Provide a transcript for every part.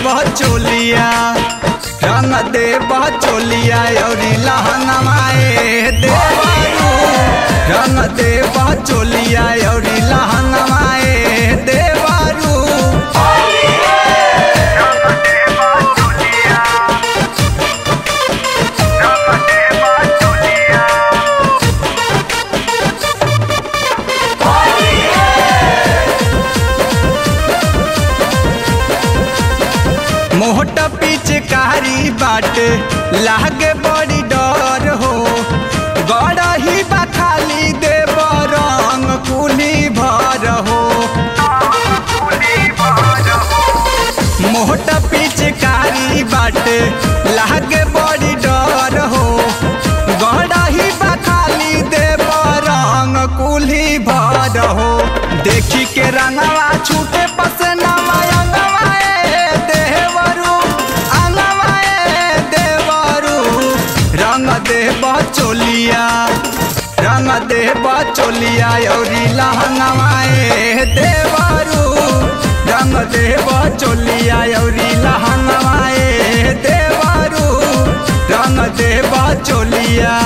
चोलिया रंग दे चोलिया अउरी लहंगमाए देवारू रंग दे चोलिया अउरी लहंगमाए देवारू मोहट पिचकारी बाटे लागे बड़ी डर हो गड़ही बखाली देव रंग कुली भर हो मोहट पिचकारी बाटे लागे बड़ी डर हो गड़ही बखाली देव रंग कुली भर हो देखी के रंगवा छूटे पसनवा अंगवाए देवरू अंगवाए देवरू रंग देव चोलिया रंग देव चोलिया अउरी लहंगवाए देवरू रंग देव चोलिया अउरी लहंगवाए देवरू रंग देव चोलिया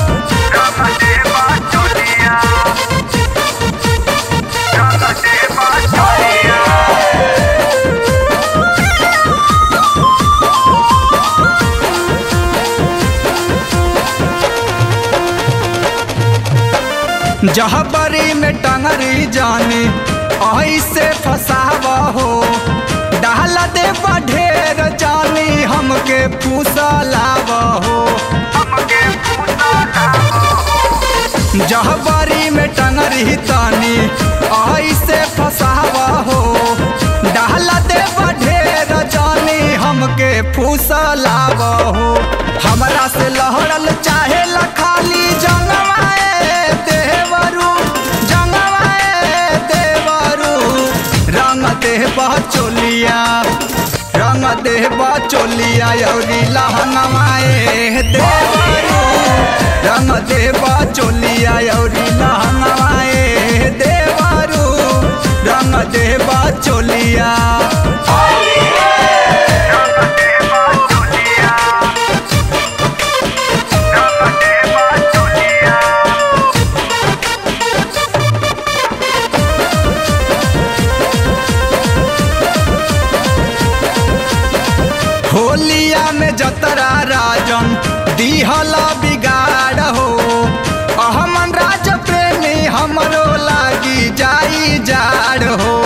जहबरी में टंगरी जाने ऐसे फसाव हो डाल दे ढेर जानी हमके फूसलाव हो जहबरी में टंगरी तानी ऐसे फसाव हो डाल दे ढेर जानी हमके फूसलाव हो हमरा से लहड़ल चाहे खाली जंगवाए देवरू जंगवाए देवरू रंग देव चोलिया रंग देव चोलिया अउरी लहंगवाए देवरू रंग देव चोलिया अउरी लहंगवाए देवरू रंग देव चोलिया होलिया में जतरा राजन दिहला बिगाड़ हो अहमन राज प्रेमी हमरो लागी जाई जाड़ हो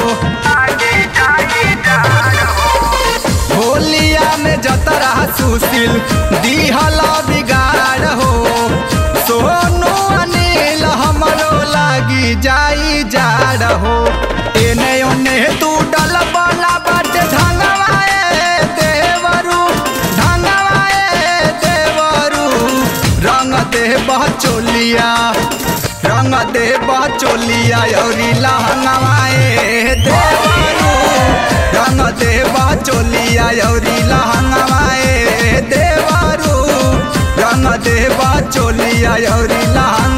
होलिया में जतरा सुशील दिहला बिगाड़ हो सोनू अनिल हमरो लागी जाई जाड़ हो एने ओने तू डल बला बाटे ढंगवाए देवरू ढंगवाए देवरू रंग देव चोलिया रंग देव चोलिया अउरी लहंगवाए देवरू रंग देव चोलिया अउरी लहंगवाए देवरू रंग देव चोलिया अउरी लहंग